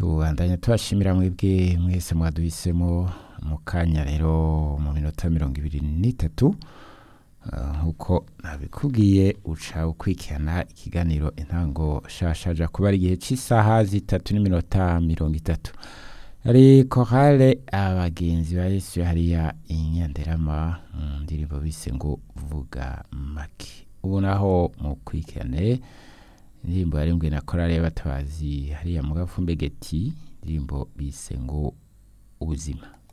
tubandanya tubashimira mwebwe mwese mwaduhisemo mu kanya rero mu minota mirongo ibiri n'itatu Ah, nk'uko nabikubwiye uca ukurikirana ikiganiro intango shashaja kuba ari igihe cy'isaha zitatu n'iminota mirongo itatu hari korale abagenzi ba yesu hariya inyanderama mu ndirimbo bise ngo vuga make ubu naho mukurikirane indirimbo yarimbwe na korale y'abatabazi hariya mu gafumbegeti indirimbo bise ngo ubuzima